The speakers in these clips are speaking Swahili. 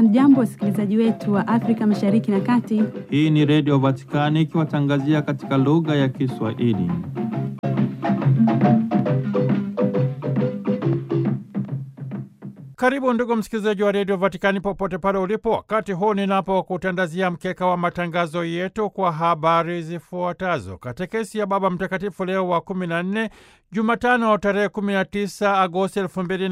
Hamjambo, wasikilizaji wetu wa Afrika Mashariki na Kati. Hii ni Redio Vatikani ikiwatangazia katika lugha ya Kiswahili. Karibu ndugu msikilizaji wa redio Vatikani popote pale ulipo, wakati huu ninapokutandazia mkeka wa matangazo yetu kwa habari zifuatazo. Katekesi ya Baba Mtakatifu Leo wa 14 Jumatano tarehe 19 Agosti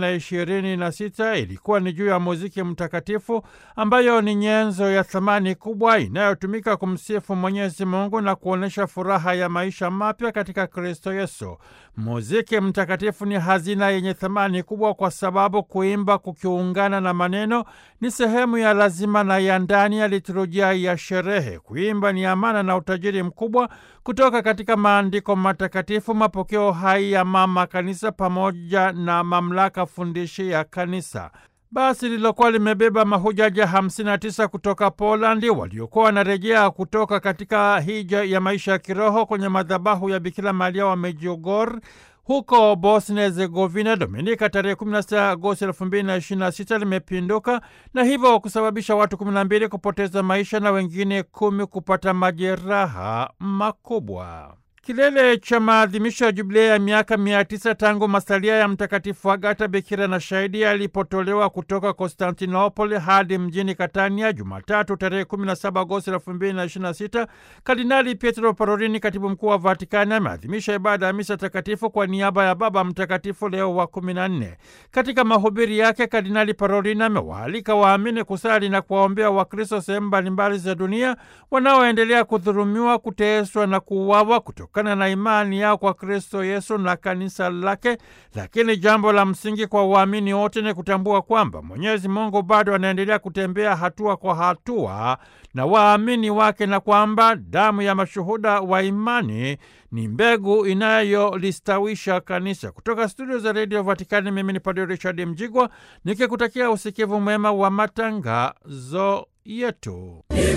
2026 ilikuwa ni juu ya muziki mtakatifu, ambayo ni nyenzo ya thamani kubwa inayotumika kumsifu Mwenyezi Mungu na kuonyesha furaha ya maisha mapya katika Kristo Yesu. Muziki mtakatifu ni hazina yenye thamani kubwa kwa sababu kuimba kukiungana na maneno ni sehemu ya lazima na ya ndani ya liturujia ya sherehe. Kuimba ni amana na utajiri mkubwa kutoka katika maandiko matakatifu, mapokeo hai ya Mama Kanisa pamoja na mamlaka fundishi ya Kanisa. Basi lililokuwa limebeba mahujaji 59 kutoka Polandi waliokuwa wanarejea kutoka katika hija ya maisha ya kiroho kwenye madhabahu ya Bikira Maria wa Medjugorje huko Bosnia Herzegovina Dominika tarehe 16 Agosti 2026 limepinduka na hivyo kusababisha watu 12 kupoteza maisha na wengine kumi kupata majeraha makubwa. Kilele cha maadhimisho ya jubilei ya miaka mia tisa tangu masalia ya Mtakatifu Agata bikira na shahidi yalipotolewa kutoka Konstantinopoli hadi mjini Katania Jumatatu tarehe 17 Agosti 2026, Kardinali Pietro Parolini, katibu mkuu wa Vatikani, ameadhimisha ibada ya misa takatifu kwa niaba ya Baba Mtakatifu Leo wa 14. Katika mahubiri yake, Kardinali Parolini amewaalika waamini kusali na kuwaombea Wakristo sehemu mbalimbali za dunia wanaoendelea kudhulumiwa, kuteswa na kuuawa kutoka na imani yao kwa Kristo Yesu na kanisa lake. Lakini jambo la msingi kwa waamini wote ni kutambua kwamba Mwenyezi Mungu bado anaendelea kutembea hatua kwa hatua na waamini wake na kwamba damu ya mashuhuda wa imani ni mbegu inayolistawisha kanisa. Kutoka studio za redio Vatikani, mimi ni Padre Richard Mjigwa nikikutakia usikivu mwema wa matangazo yetu.